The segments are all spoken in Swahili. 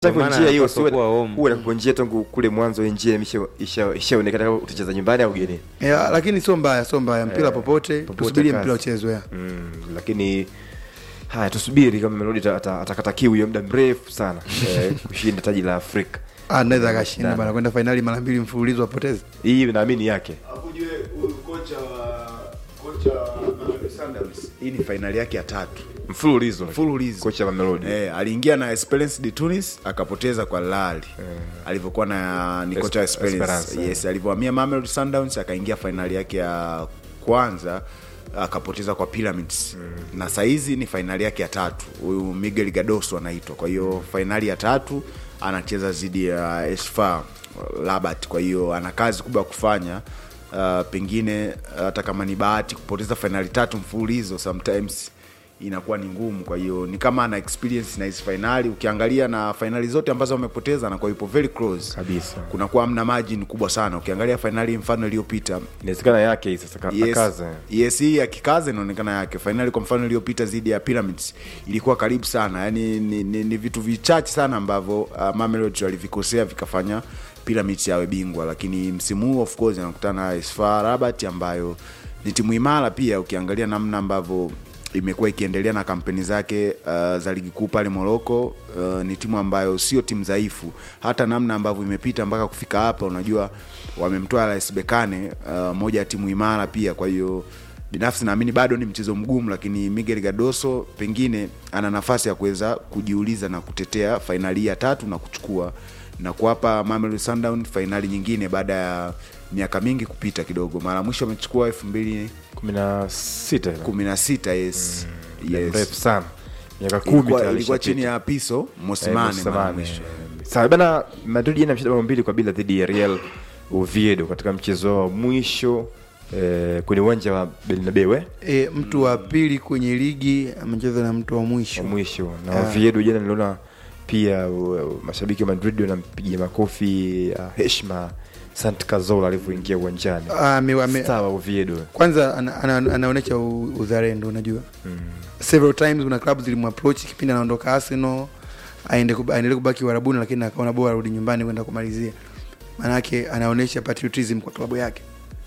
Tangu maana njia hiyo anapaswa kuwa home. huwa nakupa njia tangu kule mwanzo hii njia imesha- isha- ishaonekana kama utacheza nyumbani au ugenini. ya, lakini sio mbaya sio mbaya mpira Eh, popote popote tusubirie kazi. mpira uchezwe ya. Mm, lakini haya tusubiri kama Melodi ata- ata- atakata kiu ya muda mrefu sana eh, kushinda taji la Afrika. Ah, anaweza akashinda Sana. bana kwenda fainali mara mbili mfululizo apoteze Hii naamini yake. Akujue huyu kocha wa kocha wa Mamelodi Sundowns, hii ni fainali yake ya tatu Mfululizo. mfululizo. Kocha wa Melodi. Eh, aliingia na Esperance de Tunis akapoteza kwa Lali alivyokuwa na ni kocha wa Esp- Esperance. Esperance, Yes, alivyohamia Mamelodi Sundowns akaingia fainali yake ya kwanza akapoteza kwa Pyramids na saizi ni fainali yake ya tatu. Huyu Miguel Gadoso anaitwa. Kwa hiyo fainali ya tatu anacheza dhidi ya Esfa Rabat. Kwa hiyo ana kazi kubwa ya kufanya. Uh, pengine hata kama ni bahati kupoteza fainali tatu mfululizo sometimes inakuwa ni ngumu. Kwa hiyo ni kama ana experience na hizi fainali. Ukiangalia na fainali zote ambazo wamepoteza, anakuwa yupo very close Kabisa. kunakuwa mna margin kubwa sana. Ukiangalia fainali mfano iliyopita Inawezekana yake hii sasa ka- yes, akaze. yes, hii ya kikaze inaonekana yake. Fainali kwa mfano iliyopita dhidi ya Pyramids ilikuwa karibu sana, yani ni, ni, ni vitu vichache sana ambavyo uh, Mamelodi walivikosea vikafanya Pyramids yawe bingwa, lakini msimu huu of course anakutana na AS FAR Rabat ambayo ni timu imara pia, ukiangalia namna ambavyo imekuwa ikiendelea na kampeni zake uh, za ligi kuu pale Morocco. Uh, ni timu ambayo sio timu dhaifu, hata namna ambavyo imepita mpaka kufika hapa, unajua wamemtoa RS Berkane, uh, moja ya timu imara pia. Kwa hiyo binafsi naamini bado ni mchezo mgumu, lakini Miguel Gadoso pengine ana nafasi ya kuweza kujiuliza na kutetea fainali ya tatu na kuchukua na kuwapa Mamelodi Sundowns fainali nyingine baada ya miaka mingi kupita kidogo. Mara mwisho amechukua elfu mbili kumi na sita ile. kumi na sita yes. Muda yes. mrefu sana miaka kumi Ilikuwa, tayari ilikuwa ishapita. chini ya Piso Eh, Mosimane mara Mosimane. mwisho. Sawa bana, Madrid jana ameshinda bao mbili kwa bila dhidi ya Real Oviedo katika mchezo wao wa mwisho eh, kwenye uwanja wa Bernabeu eh, e, mtu wa pili kwenye ligi amecheza na mtu wa mwisho wa mwisho na Ah. Oviedo jana niliona pia uh, mashabiki wa Madrid wanampigia makofi ya heshima Sant Cazorla alivyoingia uwanjani. Ah, ame- ame- Star wa Oviedo. kwanza ana, ana, anaonyesha u- uzalendo unajua several times kuna club zilimapproach kipindi anaondoka Arsenal aende kub- aendelee kubaki Uarabuni, lakini akaona bora arudi nyumbani kwenda kumalizia. Maanake anaonyesha patriotism kwa klabu yake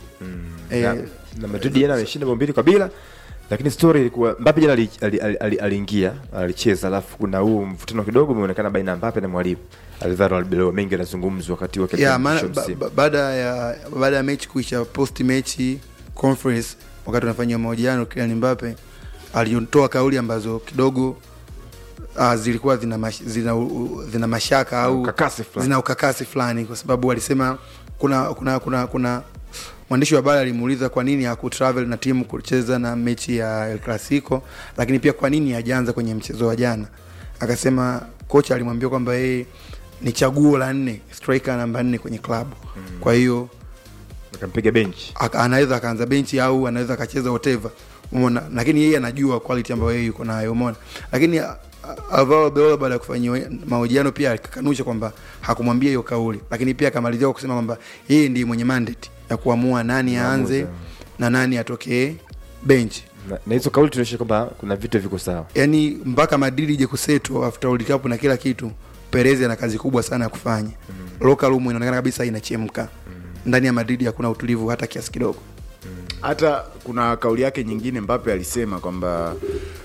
Eh, na, na Madrid jana ameshinda bao mbili kwa bila, lakini story ilikuwa Mbappe jana ali- ali- ali- ali- aliingia alicheza, alafu kuna huu mvutano kidogo umeonekana baina ya Mbappe na mwalimu Alvaro Arbeloa. Mengi yanazungumzwa wakati wa ya maana mwisho ba, msimu. ba, baada ya baada ya mechi kuisha, post mechi conference, wakati unafanyia mahojiano, Kylian Mbappe alitoa kauli ambazo kidogo uh, zilikuwa zina, mash, zina, u- zina mashaka au Ukakasi fulani. zina ukakasi fulani, kwa sababu alisema kuna kuna kuna kuna mwandishi wa habari alimuuliza kwa nini hakutravel na timu kucheza na mechi ya El Clasico, lakini pia kwa nini hajaanza kwenye mchezo wa jana. Akasema kocha alimwambia kwamba yeye ni chaguo la nne, striker namba nne kwenye klabu mm. kwa hiyo Akampiga bench. aka- anaweza akaanza benchi au anaweza akacheza whatever umeona lakini yeye anajua quality ambayo yeye yuko nayo umeona lakini a- a- Alvaro Beola baada ya kufanyia mahojiano pia akakanusha kwamba hakumwambia hiyo kauli lakini pia akamalizia kwa kusema kwamba yeye ndiye mwenye mandate ya kuamua nani aanze Maamuzi. na nani atokee bench Na, na hizo kauli tunaonyesha kwamba kuna vitu viko sawa. yani mpaka Madrid ije kuseto after World Cup na kila kitu Perez ana kazi kubwa sana ya kufanya mm. local room inaonekana kabisa inachemka mm. ndani ya Madrid hakuna utulivu hata kiasi kidogo hata kuna kauli yake nyingine Mbappe alisema kwamba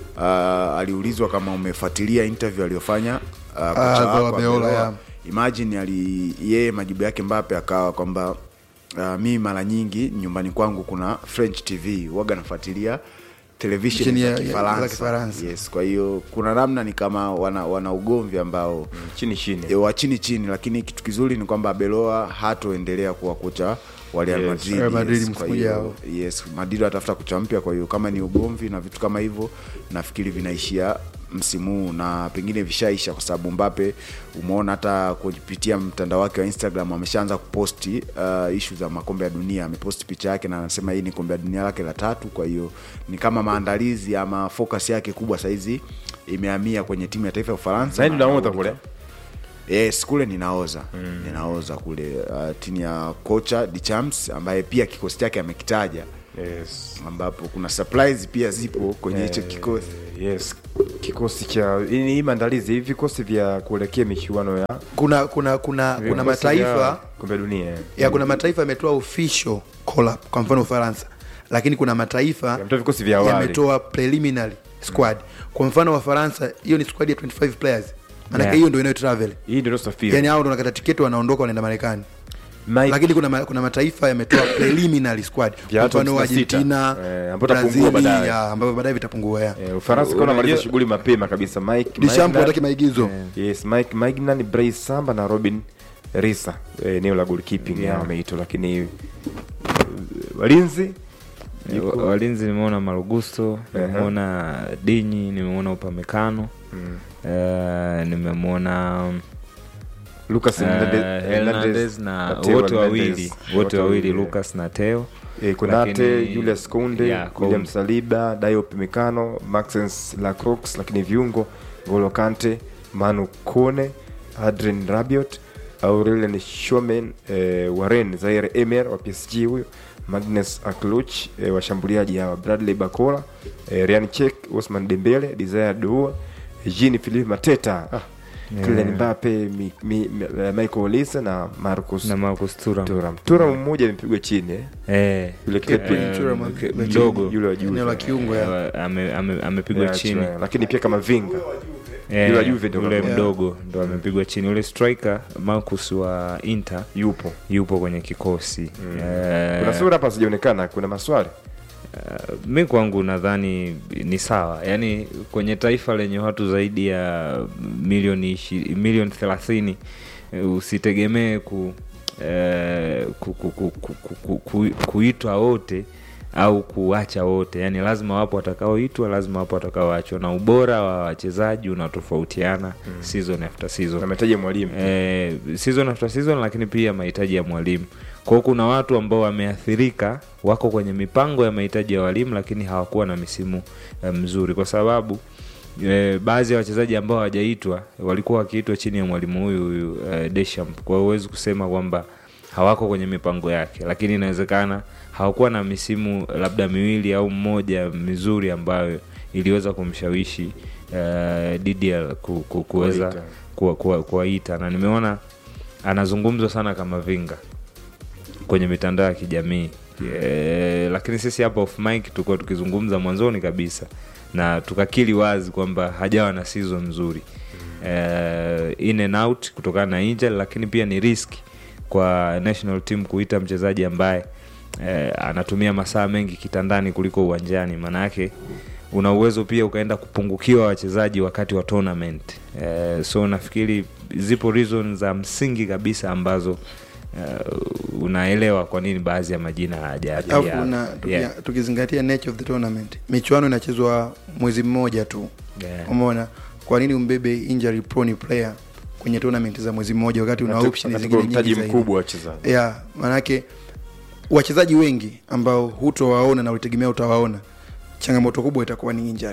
uh, aliulizwa kama umefuatilia interview aliyofanya uh, kocha Alvaro wako Beola, Arbeloa. yeah. imagine ali yeye majibu yake Mbappe akawa kwamba uh, mi mara nyingi nyumbani kwangu kuna French TV waga nafuatilia television Chini ya- za ya- Kifaransa. za Kifaransa. Yes, kwa hiyo kuna namna ni kama wana, wana ugomvi ambao Chini chini. e, wa chini chini, lakini kitu kizuri ni kwamba Beloa hatoendelea kuwa kocha wa Real Yes. Madrid. Real Madrid yes, msimu kwa hiyo- ujao. yes, Madrid atafuta kocha mpya. Kwa hiyo kama ni ugomvi na vitu kama hivyo, nafikiri vinaishia msimu huu na pengine vishaisha, kwa sababu Mbappe umeona hata kupitia mtandao wake wa Instagram ameshaanza kuposti uh, ishu za makombe ya dunia. Ameposti picha yake na anasema hii ni kombe ya dunia lake la tatu. Kwa hiyo ni kama maandalizi ama focus yake kubwa saizi imehamia kwenye timu ya taifa ya Ufaransa. Zaidi naona kule. Yes, kule ninaoza mm. ninaoza kule uh, timu ya kocha Deschamps ambaye pia kikosi chake amekitaja Yes. ambapo kuna surprise pia zipo kwenye hicho Eh, kikosi Yes. kikosi cha hii hii maandalizi hivi vikosi vya kuelekea michuano ya kuna kuna kuna kuna vikosi mataifa vya kombe la dunia eh. ya kuna mataifa yametoa official call up kwa mfano Ufaransa, lakini kuna mataifa Yametoa vikosi vya awali. yametoa preliminary squad. Kwa mfano Wafaransa, hiyo ni squad ya 25 players, maanake Yeah. hiyo ndio inayo travel, hii ndio safari yani hao ndio wanakata tiketi wanaondoka wanaenda Marekani. Mike Lakini kuna, ma, kuna mataifa yametoa preliminary squad, Vya kwa watu mfano 56, Argentina, eh, ambao itapungua Brazil, baadaye. ya, ambavyo baadaye vitapungua ya. eh, Ufaransa kwa maliza Unajua- shughuli mapema kabisa Mike Deschamps Magnan- hataki maigizo. Yes, Mike Magnan, Bryce Samba na Robin Risa eh, eneo la goalkeeping Yeah. yeah. wameitwa, lakini eh, walinzi Eh, wa- walinzi nimeona marugusto nimeona dinyi nimeona upamekano eh, nimemwona Lucas eh, Hernandez- hernandez na Teo wote Hernandez. wawili wote wawili lucas na teo Eh, Konate, Lakini- Julius Kunde, Yeah, William Kounde. Saliba, Diop Mikano, Maxence Lacroix, lakini viungo Ngolo Kante, Manu Kone, Adrien Rabiot, Aurelien Tchouameni, eh, Warren Zaire Emer wa PSG huyo, Magnus Akluch, eh, washambuliaji hawa Bradley Bakola, eh, Ryan Chek, Osman Dembele, Desire Doua, Jean Philippe Mateta, ah, Kylian Mbappe, mi, mi, mi, eh, Michael Olise na Marcus na marcus turam Thuram. Thuram mmoja amepigwa chini eh. eh, Yule Kepi, eh, Thuram mke- amepigwa mdogo yule wa juu Eneo la kiungo ya. eh, ame- ame- amepigwa Yeah, chini chini. lakini pia kama vinga Eh, Yule wa Juve ndio yule kama- mdogo ndo amepigwa chini yule striker marcus wa inter yupo yupo kwenye kikosi Eh, kuna sura hapa sijaonekana kuna maswali Uh, mi kwangu nadhani ni sawa yaani kwenye taifa lenye watu zaidi ya milioni ishi- milioni thelathini eh, usitegemee ku, eh, ku, ku, ku, ku, ku, ku, ku, kuitwa wote au kuacha wote yaani lazima wapo watakaoitwa lazima wapo watakaoachwa na ubora wa wachezaji unatofautiana season after season ametaja mwalimu eh, season after season lakini pia mahitaji ya mwalimu kwao kuna watu ambao wameathirika wako kwenye mipango ya mahitaji ya walimu lakini hawakuwa na misimu eh, mzuri kwa sababu eh, baadhi ya wachezaji ambao hawajaitwa walikuwa wakiitwa chini ya mwalimu huyu huyu eh, Deschamps kwa hiyo huwezi kusema kwamba hawako kwenye mipango yake lakini inawezekana hawakuwa na misimu labda miwili au mmoja mizuri ambayo iliweza kumshawishi eh, DDL ku, ku, kuweza Kuwaita. kuwa- kuwa- kuwaita na nimeona anazungumzwa sana kama vinga kwenye mitandao ya kijamii e, lakini sisi hapa off mic tulikuwa tukizungumza mwanzoni kabisa na tukakili wazi kwamba hajawa na season nzuri e, in and out kutokana na injury lakini pia ni risk kwa national team kuita mchezaji ambaye e, anatumia masaa mengi kitandani kuliko uwanjani maana yake una uwezo pia ukaenda kupungukiwa wachezaji wakati wa tournament eh, so nafikiri zipo reason za msingi kabisa ambazo uh, unaelewa kwa nini baadhi ya majina hayajaja alafu na tuki- yeah. tukizingatia nature of the tournament michuano inachezwa mwezi mmoja tu Yeah. umeona kwa nini umbebe injury prone player kwenye tournament za mwezi mmoja wakati una option Katika zingine nyingi mtaji zaidi mkubwa wa wachezaji yeah, manake wachezaji wengi ambao hutowaona na ulitegemea utawaona changamoto kubwa itakuwa ni injury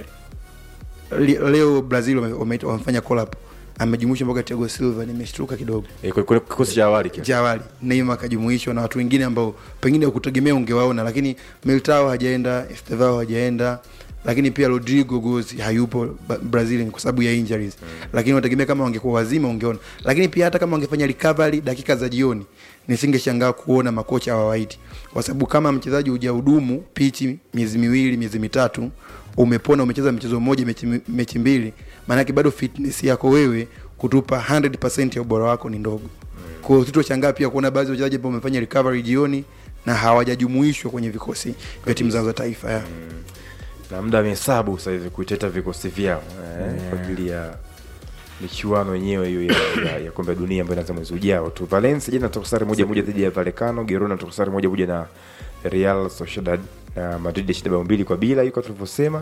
Le- leo brazil wame- wame- wamefanya call up amejumuishwa mpaka Thiago Silva nimeshtuka kidogo Eh, kwa- kwa kikosi cha awali kile. cha awali Neymar akajumuishwa na watu wengine ambao pengine ukutegemea ungewaona lakini Militao hajaenda Estevao hajaenda lakini pia Rodrigo Gozi hayupo Ba- Brazil kwa sababu ya injuries lakini unategemea kama wangekuwa wazima ungeona lakini pia hata kama wangefanya recovery dakika za jioni nisingeshangaa kuona makocha hawawaiti kwa sababu kama mchezaji hujahudumu pichi miezi miwili miezi mitatu umepona umecheza mchezo mmoja mechi, mechi mbili maanake bado fitness yako wewe kutupa 100% ya ubora wako ni ndogo kwa hiyo sitoshangaa pia kuona baadhi ya wachezaji ambao wamefanya recovery jioni na hawajajumuishwa kwenye vikosi vya timu zao za taifa ya. na muda amehesabu sasa hivi kuiteta vikosi vyao eh, kwa ajili ya michuano yenyewe hiyo ya, ya, ya kombe la dunia ambayo inaanza mwezi ujao tu valencia jana toka sare moja moja dhidi ya vallecano girona toka sare moja moja na real sociedad na madrid shida bao mbili kwa bila iko tulivyosema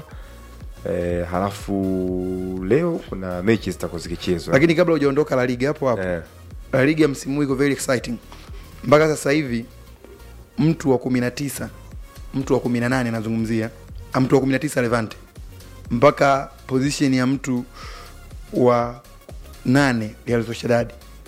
eh, halafu leo kuna mechi zitakuwa zikichezwa lakini kabla hujaondoka la liga hapo hapo eh, la liga msimu huu iko very exciting mpaka sasa hivi mtu wa kumi na tisa mtu wa kumi na nane anazungumzia ah, mtu wa kumi na tisa levante mpaka position ya mtu wa nane Real Sociedad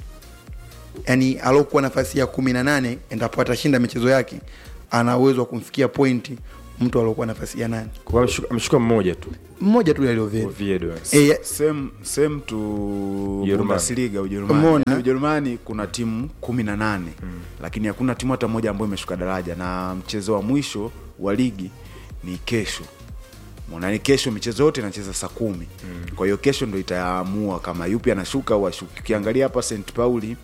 yani alokuwa nafasi ya kumi na nane endapo atashinda michezo yake ana uwezo wa kumfikia pointi mtu aliokuwa nafasi ya nane Kwa ameshuka- ameshuka mmoja tu mmoja tu aliovedi Oviedo e, same same to Ujerumani. Bundesliga Ujerumani. Umeona? Yaani Ujerumani kuna timu kumi na nane lakini hakuna timu hata moja ambayo imeshuka daraja, na mchezo wa mwisho wa ligi ni kesho. Umeona, ni kesho, michezo yote inacheza saa kumi. Kwa hiyo kesho ndo itaamua kama yupi anashuka au ashuki. Ukiangalia hapa St Pauli,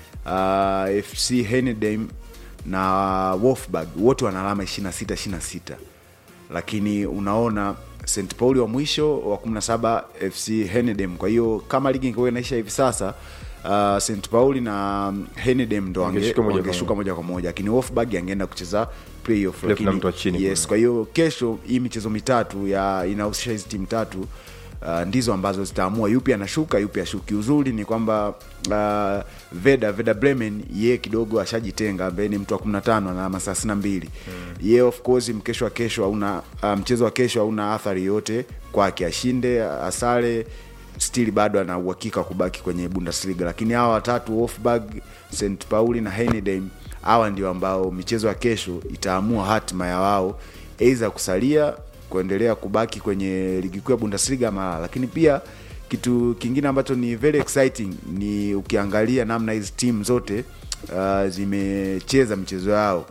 uh, FC Henedem na Wolfsburg wote wana alama 26 26 lakini unaona St Pauli wa mwisho wa 17 FC Henedem. Kwa hiyo kama ligi ingekuwa inaisha hivi sasa uh, St Pauli na Henedem ndo wange- Wangeshuka moja kwa wangeshuka moja kwa moja, lakini Wolfsburg angeenda kucheza playoff. Playoff na Lakini mtu wa chini yes, kule. kwa hiyo kesho hii michezo mitatu ya inahusisha hizi timu tatu Uh, ndizo ambazo zitaamua yupi anashuka yupi ashuki. Uzuri ni kwamba uh, Veda Veda Bremen ye kidogo ashajitenga, ambaye ni mtu wa 15 na alama 32 ye of course mkesho wa kesho hauna uh, mchezo wa kesho hauna athari yote kwake, ashinde asare still bado ana uhakika wa kubaki kwenye Bundesliga, lakini hawa watatu Wolfsburg, St Pauli na Heidenheim hawa ndio ambao michezo ya kesho itaamua hatima ya wao aidha kusalia kuendelea kubaki kwenye ligi kuu ya Bundesliga ama, lakini pia kitu kingine ambacho ni very exciting ni ukiangalia namna hizi timu zote uh, zimecheza michezo yao.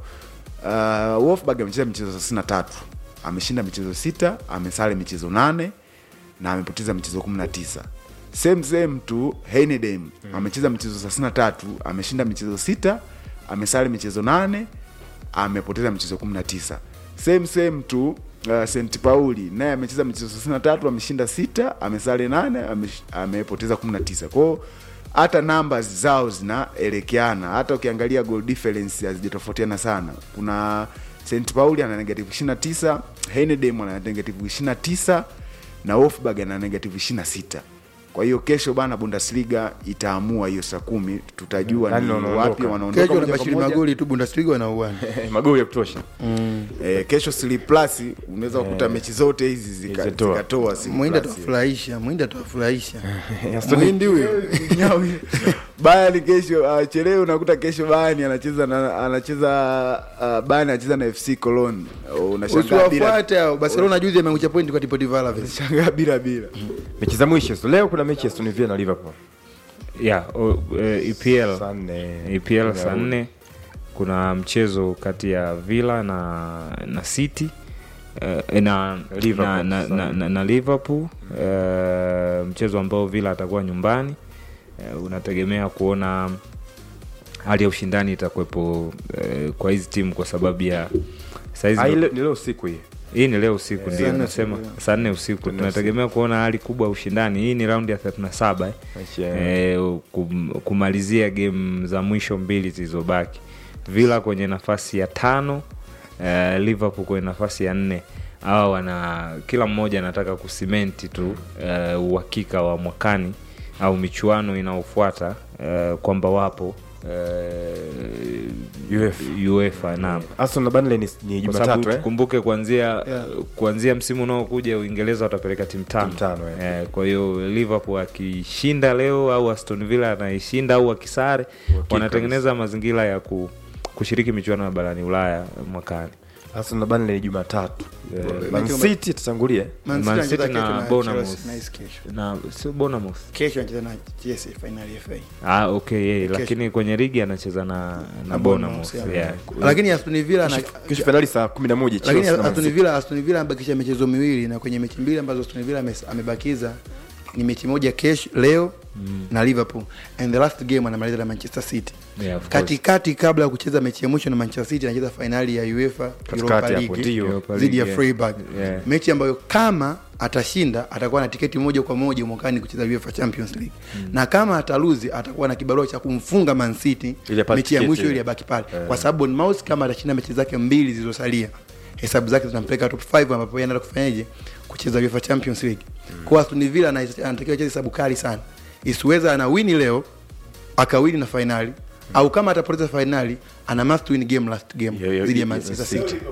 Uh, Wolfsburg amecheza michezo 33 ameshinda michezo sita, amesale michezo nane na amepoteza michezo 19. Same same tu Heidenheim amecheza michezo 33, ameshinda michezo sita, amesale michezo nane, amepoteza michezo 19. Same same tu uh, St Pauli naye amecheza michezo 33, ameshinda sita, amesale nane, amesh- amepoteza 19. Kwa hiyo hata numbers zao zinaelekeana, hata ukiangalia goal difference hazijatofautiana sana. Kuna St Pauli ana negative 29, Heidenheim ana negative 29 na Wolfsburg ana negative 26. Kwa hiyo kesho bana, Bundesliga itaamua hiyo saa kumi, tutajua Nani ni wanaondoka? wapi wanaondoka kesho moja kwa nabashiri moja. magoli tu Bundesliga wanauana magoli ya kutosha Eh, kesho sili plus unaweza kukuta mechi zote hizi zika- Zikatoa. zikatoa Sili mwindi Plus. atawafurahisha mwindi atawafurahisha Aston- mwindi huyo Nyawi. Bayern kesho uh, chelewe unakuta kesho Bayern anacheza na anacheza uh, Bayern anacheza na FC Cologne. Uh, Unashangaa bila usiwafuate hao barcelona juzi ameangusha pointi kwa Deportivo Alaves shangaa bila bila. mechi za mwisho so, leo kuna mechi ya Aston Villa na Liverpool yeah, o, e, EPL saa nne EPL saa nne kuna mchezo kati ya Villa na na City eh, na, Liverpool, na, na, na, na, na Liverpool eh, mchezo ambao Villa atakuwa nyumbani eh, unategemea kuona hali ya ushindani itakuwepo eh, kwa hizi timu kwa sababu ya saizi Ah, ile- ni leo usiku hii hii ni leo usiku Saa ndio nne nasema usiku, saa nne usiku nne tunategemea kuona hali kubwa ya ushindani hii ni raundi ya 37 eh. Mechi ya- eh, kum, kumalizia game za mwisho mbili zilizobaki villa kwenye nafasi ya tano eh, liverpool kwenye nafasi ya nne hawa wana kila mmoja anataka kusimenti tu eh, uhakika wa mwakani au michuano inayofuata eh, kwamba wapo eh, UEFA. UEFA naam Aston na Burnley ni, ni kwa sababu Jumatatu eh? tukumbuke kuanzia Yeah. kuanzia msimu unaokuja uingereza watapeleka timu tano Timu tano, eh. eh, kwa hiyo liverpool akishinda leo au aston villa anaishinda au akisare wanatengeneza mazingira ya ku, kushiriki michuano ya barani ulaya mwakani Aston na Burnley ni Jumatatu eh, Man mechi- City itatangulia Man Man City City anacheza na kesho na Bournemouth. Chelsea, nice kesho. na sio bonamos kesho anacheza na Chelsea finali ya FA ah, okay, yeah, Kesho. lakini kwenye ligi anacheza na, na Na bonamos Bournemouth, yeah. lakini Aston Villa ana- kesho fainali saa kumi na moja lakini Chelsea na Man Aston City. Villa Aston Villa amebakisha michezo miwili na kwenye mechi mbili ambazo Aston Villa ame- amebakiza ni mechi moja kesho leo na Liverpool and the last game anamaliza na Manchester City Yeah, of course. katikati kabla ya kucheza mechi ya mwisho na Manchester City anacheza fainali ya UEFA Europa hapo, League ndio. Europa dhidi ya League, Freiburg yeah. mechi ambayo kama atashinda atakuwa na tiketi moja kwa moja mwakani kucheza UEFA Champions League na kama ataluzi atakuwa na kibarua cha kumfunga Man City Ili apate mechi ya tiketi mwisho ile. ili abaki pale kwa sababu Bournemouth kama atashinda mechi zake mbili zilizosalia hesabu zake zinampeleka top 5 ambapo yeye anaenda kufanyaje kucheza UEFA Champions League kwa Aston Villa ana- anatakiwa acheze hesabu kali sana isiweza ana wini leo akawini na fainali au kama atapoteza fainali ana must win game last game Yo- yo- dhidi ya yo- Manchester City. City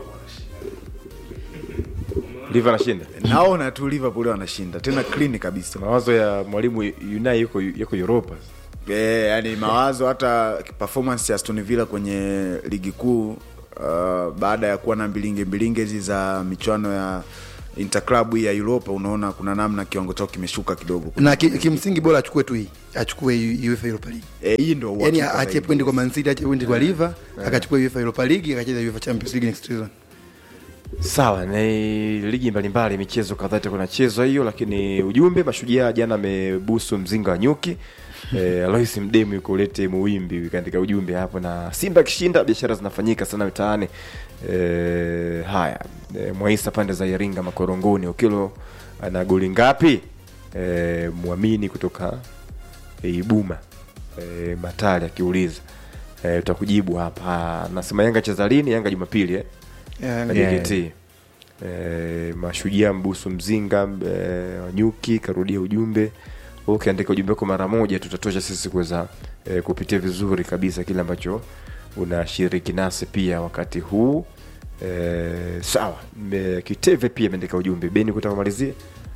Liverpool anashinda Naona tu Liverpool wanashinda tena clean kabisa. mawazo ya mwalimu Unai yuko yuko Europa Eh, yani mawazo hata performance ya Aston Villa kwenye ligi kuu uh, baada ya kuwa na mbilinge mbilinge hizi za michuano ya interclub hii ya Europa, unaona kuna namna kiwango chao kimeshuka kidogo. na ki- kimsingi bora achukue tu hii achukue hii UEFA Europa League Eh, hii ndio yani uhakika aache zaidi. pointi kwa Man City aache pointi kwa Liver akachukua UEFA Europa League akacheza UEFA Champions League next season sawa ni ligi mbalimbali michezo kadhaa itakuwa inachezwa hiyo lakini ujumbe mashujaa jana amebusu mzinga wa nyuki eh, alois mdemu yuko ulete muwimbi kaandika ujumbe hapo na simba akishinda biashara zinafanyika sana mitaani eh, haya eh, mwaisa pande za iringa makorongoni ukilo ana goli ngapi eh, mwamini kutoka eh, ibuma eh, matali akiuliza eh, tutakujibu hapa nasema yanga cheza lini yanga jumapili eh? Yeah, na Yeah. JKT eh, mashujaa mbusu mzinga eh, wanyuki karudia ujumbe Wewe ukiandika ujumbe wako mara moja tutatosha sisi kuweza eh, kupitia vizuri kabisa kile ambacho unashiriki nasi pia wakati huu eh, sawa Me- kiteve pia ameandika ujumbe beni kutaka kumalizie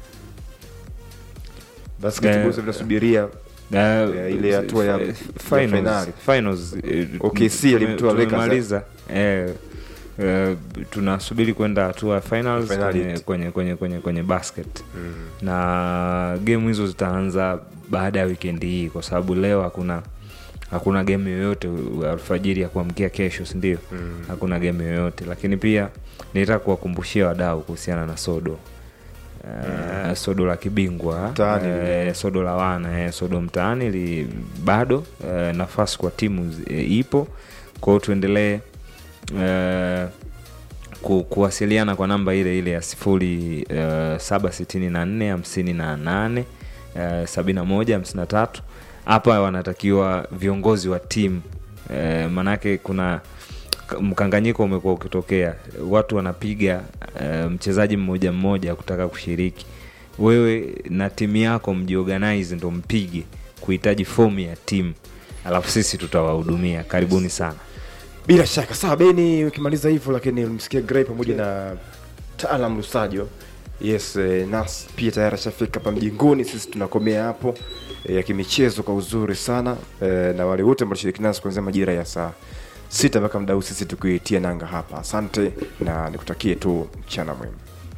basketball Eh, vinasubiria Na, Ya, ile hatua ya- fi- ya finals, finali. finals, eh, OKC tume- alimtoa Lakers, tumemaliza. eh, eh, tunasubiri kwenda hatua ya finals Finali. kwenye, kwenye, kwenye, kwenye, kwenye basket na game hizo zitaanza baada ya wikendi hii kwa sababu leo hakuna hakuna game yoyote u- alfajiri ya kuamkia kesho sindio mm. hakuna game yoyote lakini pia nitaka kuwakumbushia wadau kuhusiana na sodo Uh, sodo la kibingwa Mtaani eh, sodo la wana eh, sodo mtaani li, bado eh, nafasi kwa timu zi- eh, ipo kwao tuendelee eh, ku, kuwasiliana kwa namba ile ile ya sifuri uh, saba sitini na nne hamsini na nane uh, sabini na moja hamsini na tatu hapa wanatakiwa viongozi wa timu uh, manake kuna k- mkanganyiko umekuwa ukitokea watu wanapiga uh, mchezaji mmoja mmoja kutaka kushiriki wewe na timu yako mjiorganize ndo mpige kuhitaji fomu ya timu alafu sisi tutawahudumia karibuni sana bila shaka sawa beni ukimaliza hivyo lakini msikia grey pamoja na taalam lusajo yes eh, nas pia tayari ashafika hapa mjingoni sisi tunakomea hapo eh, ya kimichezo kwa uzuri sana eh, na wale wote ambao shiriki nasi kuanzia majira ya saa sita mpaka mdau sisi tukiitia nanga hapa asante na nikutakie tu mchana mwema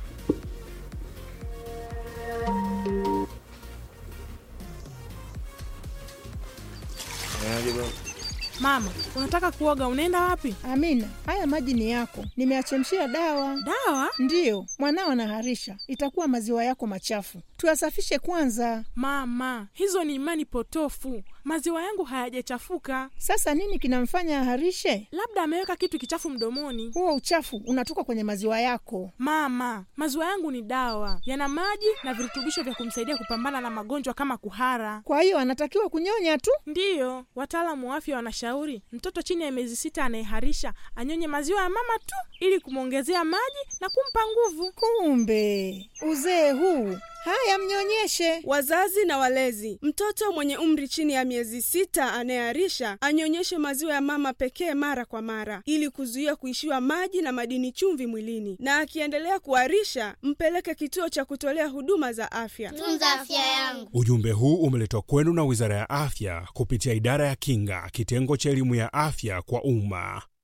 Mama, unataka kuoga, unaenda wapi? Amina, haya maji ni yako, nimeachemshia dawa. Dawa? Ndiyo, mwanao anaharisha, itakuwa maziwa yako machafu, tuyasafishe kwanza. Mama, hizo ni imani potofu. Maziwa yangu hayajachafuka, Sasa nini kinamfanya aharishe? labda ameweka kitu kichafu mdomoni. Huo uchafu unatoka kwenye maziwa yako. Mama, maziwa yangu ni dawa, yana maji na virutubisho vya kumsaidia kupambana na magonjwa kama kuhara. Kwa hiyo anatakiwa kunyonya tu. Ndiyo, wataalamu wa afya wanashauri mtoto chini ya miezi sita anayeharisha anyonye maziwa ya mama tu ili kumwongezea maji na kumpa nguvu. Kumbe uzee huu! Haya, mnyonyeshe. Wazazi na walezi, mtoto mwenye umri chini ya miezi sita anayeharisha anyonyeshe maziwa ya mama pekee mara kwa mara, ili kuzuia kuishiwa maji na madini chumvi mwilini, na akiendelea kuharisha mpeleke kituo cha kutolea huduma za afya. tunza afya yangu. Ujumbe huu umeletwa kwenu na Wizara ya Afya kupitia Idara ya Kinga, kitengo cha elimu ya afya kwa umma.